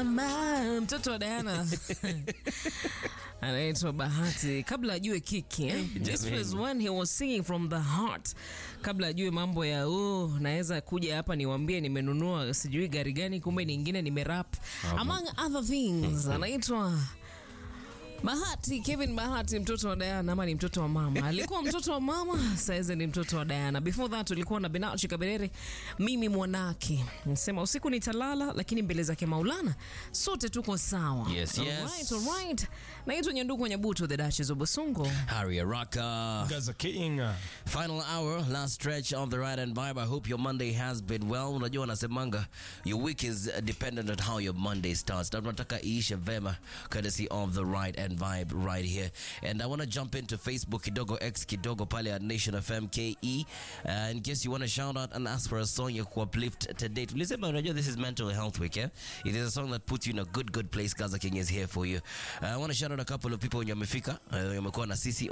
mama mtoto wa Diana anaitwa Bahati kabla ajue kiki eh? This was when he was singing from the heart, kabla ajue mambo ya oh, naweza kuja hapa niwaambie nimenunua sijui gari gani, kumbe nyingine nimerap among other things. Anaitwa Bahati Kevin Bahati, mtoto wa Diana ama ni mtoto wa mama? Alikuwa mtoto wa mama, saizi ni mtoto wa Diana. Before that ulikuwa na Benachi Kaberere, mimi mwanake. Nasema usiku nitalala, lakini mbele zake Maulana sote tuko sawa. Yes, yes. Alright, alright. Naitwa Nyanduku Nyabuto, the Duchess of Bosongo. Harry Araka. Gaza King. Final hour, last stretch of the ride and vibe. I hope your Monday has been well. Unajua wanasemanga your week is dependent on how your Monday starts. Na tunataka iishe vema courtesy of the ride and vibe right here. And I want to jump into Facebook kidogo X kidogo pale at Nation FM KE. Uh, in case you want to shout out and ask for a song ya kuuplift today. Tulisema unajua this is mental health week, yeah? It is a song that puts you in a good good place. Gaza King is here for you. Uh, I want to shout out a couple of people wenye wamefika, uh, wamekuwa na sisi